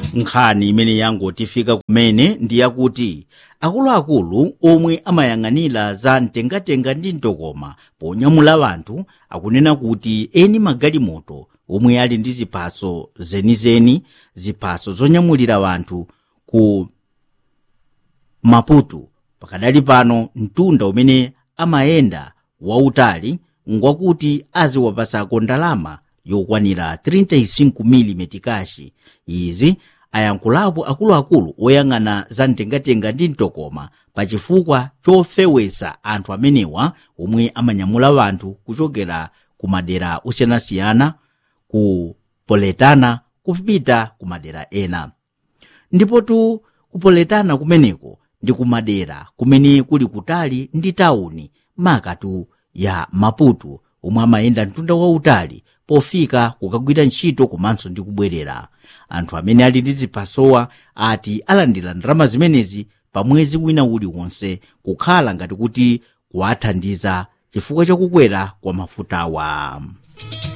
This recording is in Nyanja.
nkhani imene yangotifika kumene ndi yakuti akuluakulu omwe amayang'anira za mtengatenga ndi mtokoma ponyamula anthu akunena kuti eni magalimoto omwe ali ndi ziphaso zenizeni ziphaso zonyamulira anthu ku maputo pakadali pano mtunda umene amayenda wautali ngwakuti aziwapasako ndalama yokwanira 35 mm kashi izi ayankhulapo akuluakulu oyang'ana za mtengatenga ndi mtokoma pachifukwa chofewetsa anthu amenewa omwe amanyamula anthu kuchokera ku madera osiyanasiyana ku poletana kupita ku madera ena ndipotu kupoletana kumeneko ndi kumadera kumene kuli kutali ndi tawuni makatu ya maputo omwe amayenda mtunda wautali pofika kukagwira ntchito komanso ndi kubwerera anthu amene ali ndi ziphasowa ati alandira ndalama zimenezi pa mwezi wina uliwonse kukhala ngati kuti kuwathandiza chifukwa chakukwera kwa mafutawa